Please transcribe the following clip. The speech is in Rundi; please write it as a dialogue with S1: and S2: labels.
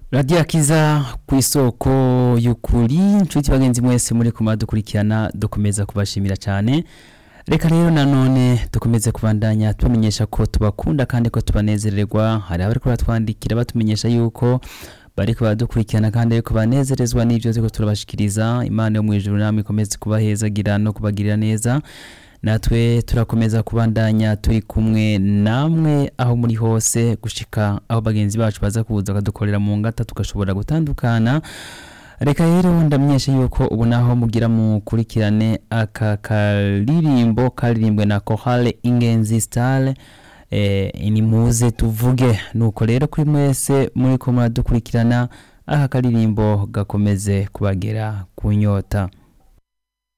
S1: radiyo akiza ku isoko y'ukuri inshuti bagenzi mwese muri kumadukurikirana dukomeza kubashimira cyane reka rero nanone dukomeze kubandanya tubamenyesha ko tubakunda kandi ko tubanezererwa hari abari kubatwandikira batumenyesha yuko bari kubadukurikirana kandi ariko banezerezwa n'ibyo turiko turabashikiriza imana yo mu ijuru namwe ikomeze kubahezagira no kubagirira neza natwe turakomeza kubandanya turi kumwe namwe aho muri hose gushika aho bagenzi bacu baza kuza bakadukorera mu ngata tugashobora gutandukana reka rero ndamenyesha yuko ubu naho mugira mukurikirane aka karirimbo karirimbwe na kohale ingenzi style eh, ni muze tuvuge nuko rero kuri mwese muri ko muradukurikirana aka karirimbo gakomeze kubagera ku nyota